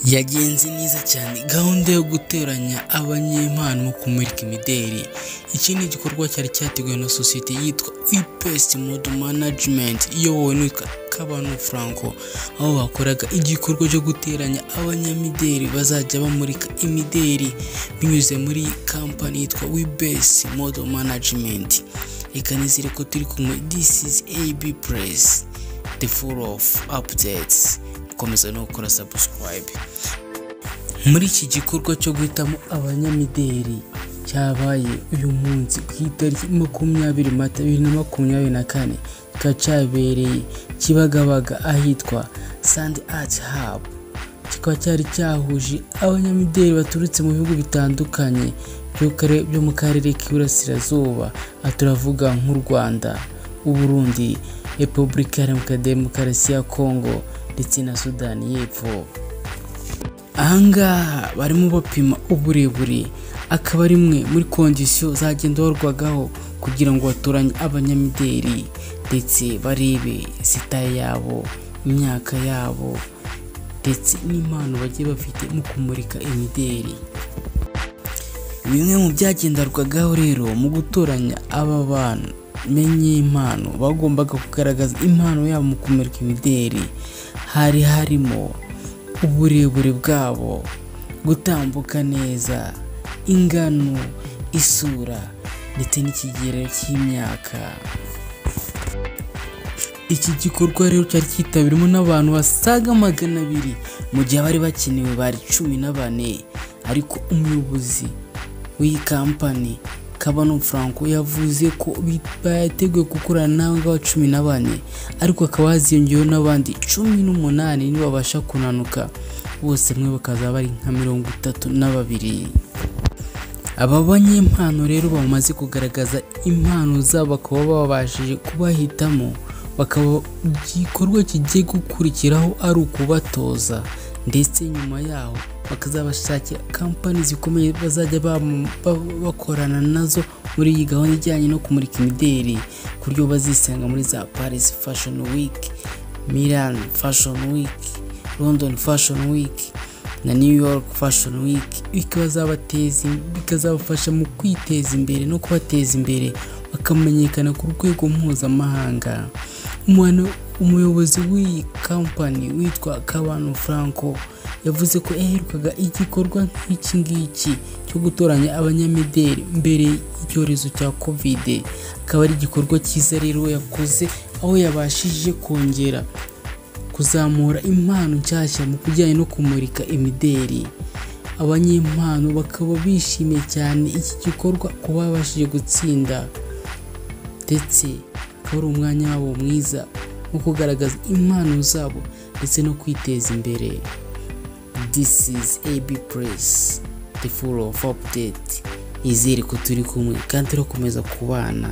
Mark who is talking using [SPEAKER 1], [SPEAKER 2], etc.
[SPEAKER 1] yagenze neza cyane gahunda yo guteranya abanyempano mu kumurika imideli iki ni igikorwa cyari cyateguwe na sosiyete yitwa ipest mode management iyobowe n'uwitwa kabano franco aho bakoraga igikorwa cyo guteranya abanyamideli bazajya bamurika imideli binyuze muri kampani yitwa wibest mode management reka nizere ko turi kumwe this is ab press the full of updates gukomeza no gukora subscribe muri iki gikorwa cyo guhitamo abanyamideli cyabaye uyu munsi ku itariki makumyabiri mata bibiri na makumyabiri na kane kikaba cyabereye kibagabaga ahitwa sand art hub kikaba cyari cyahuje abanyamideli baturutse mu bihugu bitandukanye byo kare- byo mu karere k'iburasirazuba aha turavuga nk'u rwanda uburundi repubulika iharanira demokarasi ya kongo ndetse na sudani y'epfo ahangaha barimo bapima uburebure akaba ari imwe muri kondisiyo zagenda barwagaho kugira ngo batoranye abanyamideli ndetse barebe sitaye yabo imyaka yabo ndetse n'impano bagiye bafite mu kumurika imideli bimwe mu byagenderwagaho rero mu gutoranya aba bantu menye impano bagombaga kugaragaza impano yabo mu kumurika imideli hari harimo uburebure bwabo gutambuka neza ingano isura ndetse n'ikigero cy'imyaka iki gikorwa rero cyari cyitabiriwemo n'abantu basaga magana abiri mu gihe abari bakenewe bari cumi na bane ariko umuyobozi w'iyi kampani kabano franco yavuze ko bi- bateguye gukorana n'abangaba cumi na bane ariko hakaba haziyongeyeho n'abandi cumi n'umunani nibabasha kunanuka bose mwe bakazaba bari nka mirongo itatu na babiri aba banyempano rero bamaze kugaragaza impano zabo bakaba babashije kubahitamo bakaba igikorwa kigiye gukurikiraho ari ukubatoza ndetse nyuma yaho bakazabashakira kampani zikomeye bazajya bam- ba- bakorana nazo muri iyi gahunda ijyanye no kumurika imideli ku buryo bazisanga muri za paris fashion week milan fashion week london fashion week na New York Fashion Week bikazabateza bikazabafasha mu kwiteza imbere no kubateza imbere bakamenyekana ku rwego mpuzamahanga Umwana- umuyobozi w'iyi kampani witwa Kabano Franco yavuze ko yaherukaga igikorwa nk'iki ngiki cyo gutoranya abanyamideli mbere y'icyorezo cya covid akaba ari igikorwa cyiza rero yakoze aho yabashije kongera kuzamura impano nshyashya mu bijyanye no kumurika imideli abanyempano bakaba bishimiye cyane iki gikorwa kuba babashije gutsinda ndetse akaba ari umwanya wabo mwiza wo kugaragaza impano zabo ndetse no kwiteza imbere this is ab press the full of update izere ko turi kumwe kandi turakomeza kubana